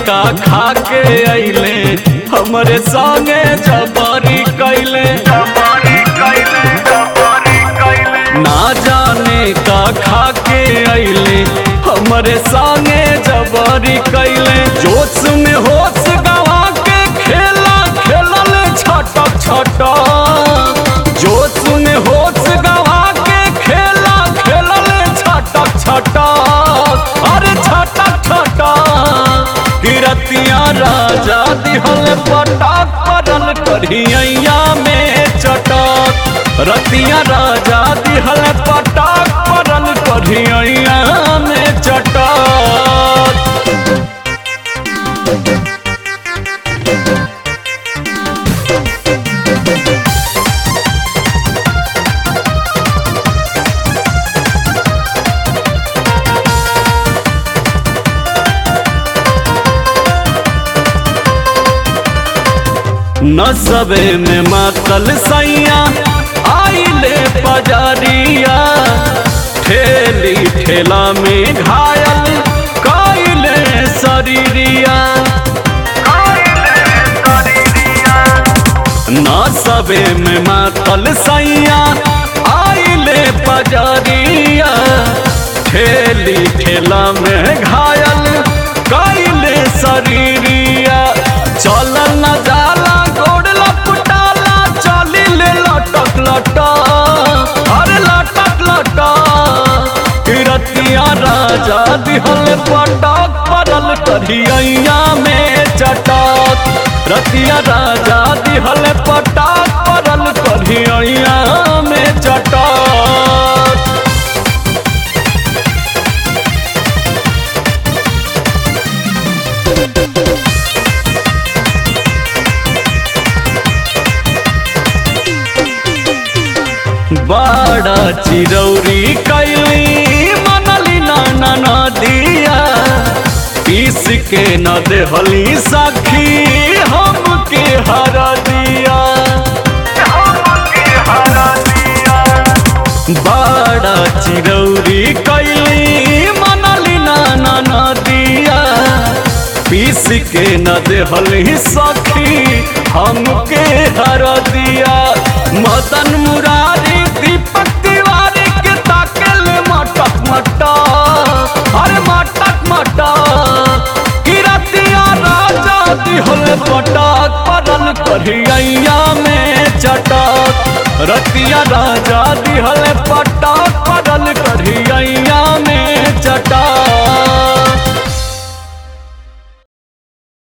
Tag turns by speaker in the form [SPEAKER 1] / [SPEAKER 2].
[SPEAKER 1] का खा के अइले हमरे संगे जबरी कैले ना जाने का खा के अइले हमरे संगे जबरी कैले जोश में होश गवा के खेला खेलल छटक छटक जोश में होश गवा के खेला खेलल छटक छटक अरे छटक छटक किरतिया राजा दिहल पटाक परल करिया में चटक रतिया राजा दिहल पटाक परल करिया में चटक नसबे में मातल सैया आइले पजरिया ठेली ठेला में घायल कैले शरीरिया नसबे में मातल सैया आइले पजरिया ठेली ठेला में घायल कैले शरीरिया चलल न जाला गोड़ लपटाला चली ले लटक लटा अरे लटक लटा किरतिया राजा दिहल पटक परल करिया में चटक रतिया राजा दिहल पटक परल करिया में चटक बड़ा चिरौरी कैली मनली नाना नदिया पीस के न देहली सखी हमके हर दिया बड़ा चिरौरी कैली मनली नाना नदिया पीस के न देहली सखी हमके हर दिया मदन मुरारी दीपक तिवारी के ताकल मटक मटक अरे मटक मटक किरतिया राजा दिहल पटक परल करिया में चटक रतिया राजा दिहल पटक परल करिया